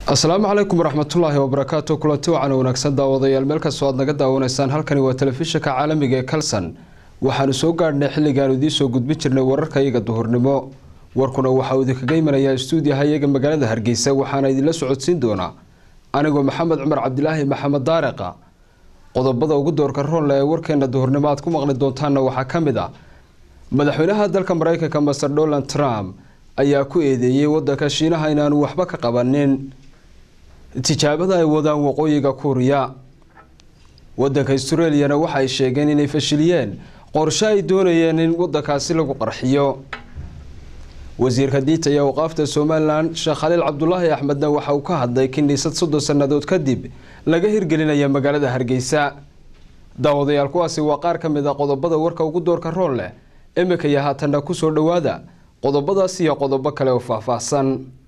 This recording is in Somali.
asalaamu calaykum waraxmatullaahi wabarakaatu kulanti wacan wanaagsan daawadayaal meel kastoo aad naga daawanaysaan halkani waa telefishinka caalamiga ee kalson waxaanu soo gaadhnay xilligaanu idiin soo gudbin jirnay wararka iyaga duhurnimo warkuna waxauu idinkaga imanayaa stuudiyaha iyaga magaalada hargeysa waxaana idinla socodsiin doonaa anigoo maxamed cumar cabdilaahi maxamed daariqa qodobada ugu doorka roonle ee warkeena duhurnimo aad ku maqli doontaanna waxaa ka mid ah madaxweynaha dalka mareykanka master donald trump ayaa ku eedeeyey wadanka shiinaha inaanu waxba ka qabanin tijaabada ay wadaan waqooyiga kuuriya wadanka australiyana waxa ay sheegeen inay fashiliyeen qorshe ay doonayeen in wadankaasi lagu qarxiyo wasiirka diinta iyo awqaafta somalilan sheekh khaliil cabdulaahi axmedna waxa uu ka hadlay kiniisad soddon sannadood kadib laga hirgelinaya magaalada hargeysa daawadayaal kuwaasi waa qaar ka mid a qodobada warka ugu doorka roon leh imika iyo haatanna kusoo dhowaada qodobadaas iyo qodobo kale oo faahfaahsan